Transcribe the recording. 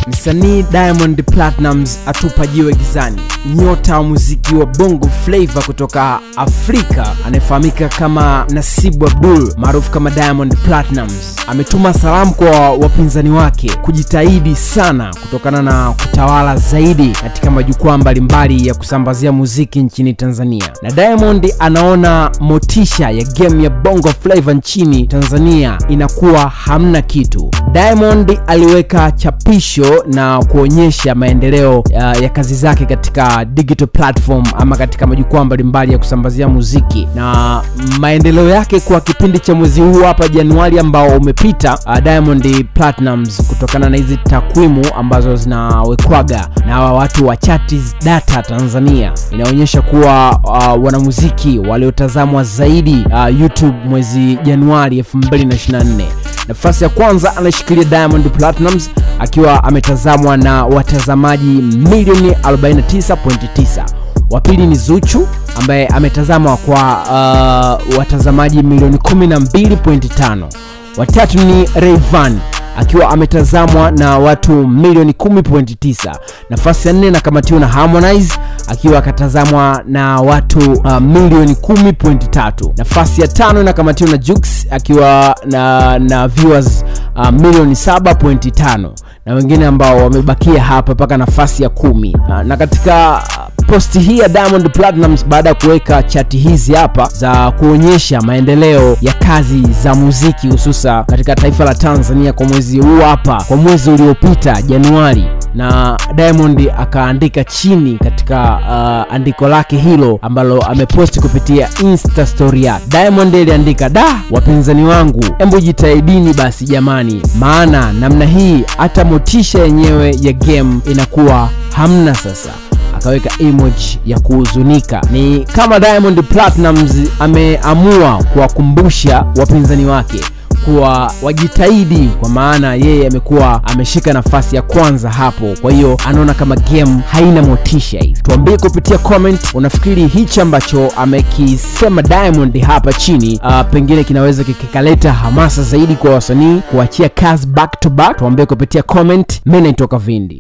Msanii Diamond Platnumz atupa jiwe gizani. Nyota wa muziki wa Bongo Flava kutoka Afrika anayefahamika kama Nasibu Abdul maarufu kama Diamond Platnumz ametuma salamu kwa wapinzani wake kujitahidi sana kutokana na kutawala zaidi katika majukwaa mbalimbali ya kusambazia muziki nchini Tanzania. Na Diamond anaona motisha ya game ya Bongo Flava nchini Tanzania inakuwa hamna kitu. Diamond aliweka chapisho na kuonyesha maendeleo ya, ya kazi zake katika digital platform ama katika majukwaa mbalimbali ya kusambazia muziki na maendeleo yake kwa kipindi cha mwezi huu hapa Januari ambao umepita. Uh, Diamond Platnumz kutokana na hizi takwimu ambazo zinawekwaga na hawa watu wa Chartis Data Tanzania inaonyesha kuwa uh, wanamuziki waliotazamwa zaidi uh, YouTube mwezi Januari 2024 nafasi ya kwanza anashikilia Diamond Platnumz akiwa ametazamwa na watazamaji milioni 49.9. Wa pili ni Zuchu ambaye ametazamwa kwa uh, watazamaji milioni 12.5. Watatu ni Rayvanny akiwa ametazamwa na watu milioni 10.9. Nafasi ya nne inakamatiwa na Harmonize akiwa akatazamwa na watu uh, milioni 10.3. Nafasi ya tano inakamatiwa na Jux akiwa na, na viewers uh, milioni 7.5 na wengine ambao wamebakia hapa mpaka nafasi ya kumi. Uh, na katika posti hii ya Diamond Platnumz baada ya kuweka chati hizi hapa za kuonyesha maendeleo ya kazi za muziki hususa katika taifa la Tanzania kwa mwezi huu hapa, kwa mwezi uliopita Januari, na Diamond akaandika chini katika uh, andiko lake hilo ambalo ameposti kupitia Insta story yake. Diamond aliandika, da, wapinzani wangu, embu jitahidini basi jamani, maana namna hii hata motisha yenyewe ya game inakuwa hamna sasa akaweka emoji ya kuhuzunika. Ni kama Diamond Platnumz ameamua kuwakumbusha wapinzani wake kuwa wajitahidi, kwa maana yeye amekuwa ameshika nafasi ya kwanza hapo. Kwa hiyo anaona kama game haina motisha hivi. Tuambie kupitia comment, unafikiri hichi ambacho amekisema Diamond hapa chini uh, pengine kinaweza kikaleta hamasa zaidi kwa wasanii kuachia kazi back to back? Tuambie kupitia comment. Mimi naitoka Vindi.